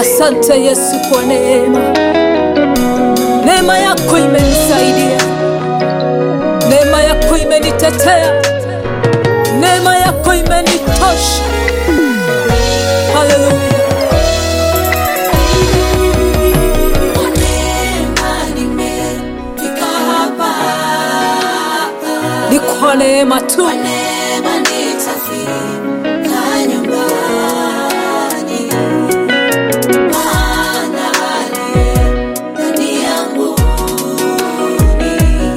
Asante Yesu kwa neema. Neema yako imenisaidia, neema yako imenitetea, neema yako imenitosha. Haleluya. Kwa neema nimefika hapa. Ni kwa neema tu, Kwa neema nitafika nyumbani. Maana aliye ndani yangu ni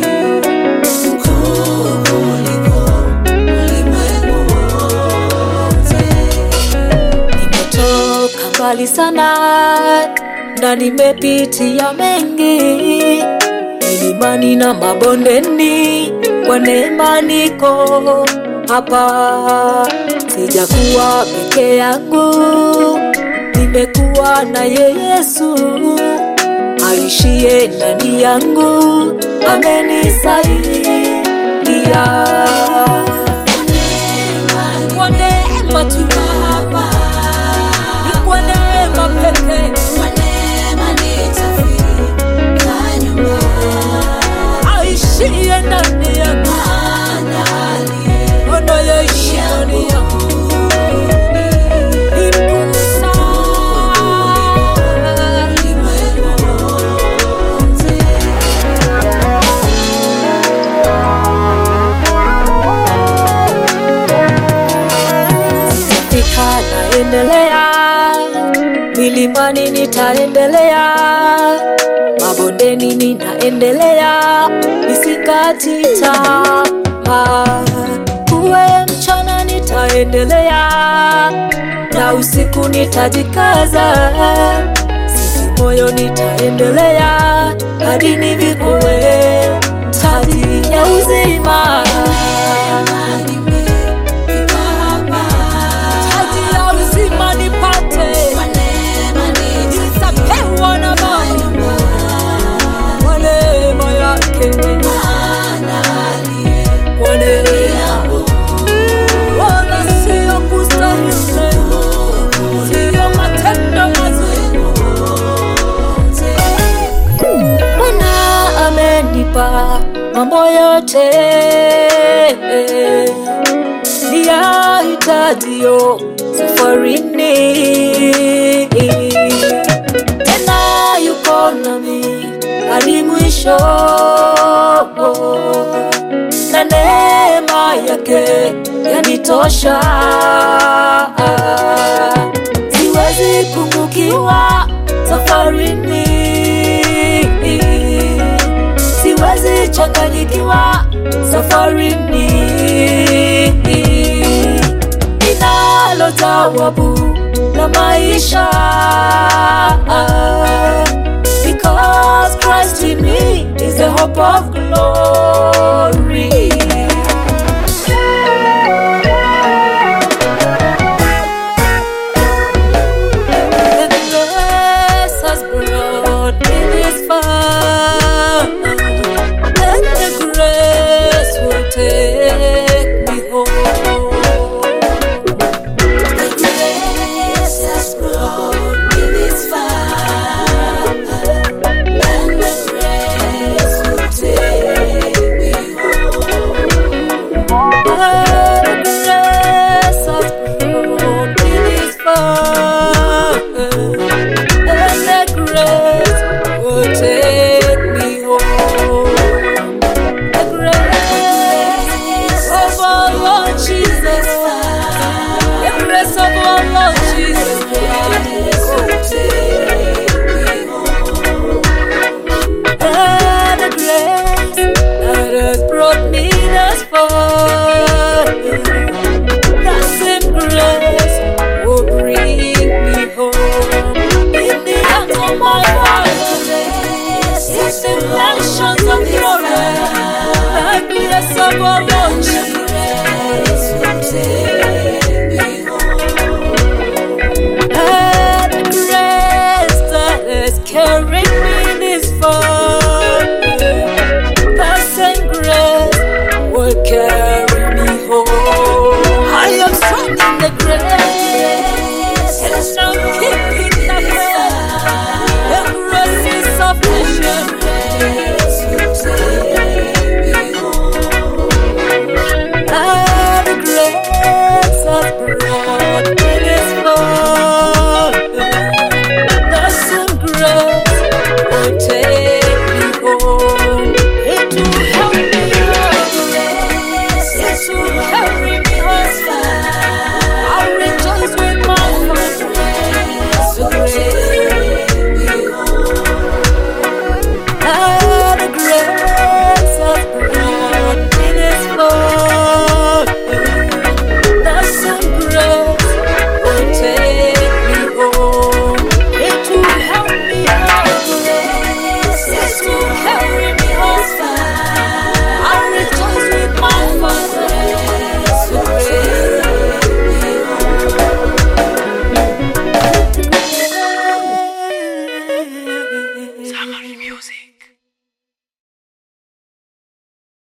mkuu kuliko ulimwengu wote. nimetoka mbali sana na nimepitia mengi milimani na mabondeni, kwa neema niko hapa. Sijakuwa peke yangu, nimekuwa naye Yesu aishie ndani yangu, amenisaidia kwa neema tu, ni kwa neema pekee. Kwa neema nitafika nyumbani. aishie ndani yangu, Maana aliye anayeishi ndani yangu ni mkuu sana. ulimwengu wote. Sitafika, naendelea milimani, nitaendelea mabondeni, ninaendelea nisikati tamaa. Kuwe mchana, nitaendelea na usiku, nitajikaza sisi moyo, nitaendelea hadi nivikue taji ya uzima. Nimefika hapa. Taji ya uzima nipate, Kwa neema nitapewa na Baba kwa neema yake, Maana aliye kwa neema yangu wala sio kustahili, sio matendo mazuri. Bwana amenipa mambo yote niyahitajiyo safarini, tena yuko nami hadi mwisho, na neema yake yanitosha. Siwezi pungukiwa safarini, siwezi changanyikiwa safarini. Ninalo jawabu la maisha because Christ in me is the hope of glory. The grace has brought me this far, and the grace will take me home. The grace has brought me this far, and the grace will take me home. The grace has brought me this far, and the grace will take me home. The grace of our Lord Jesus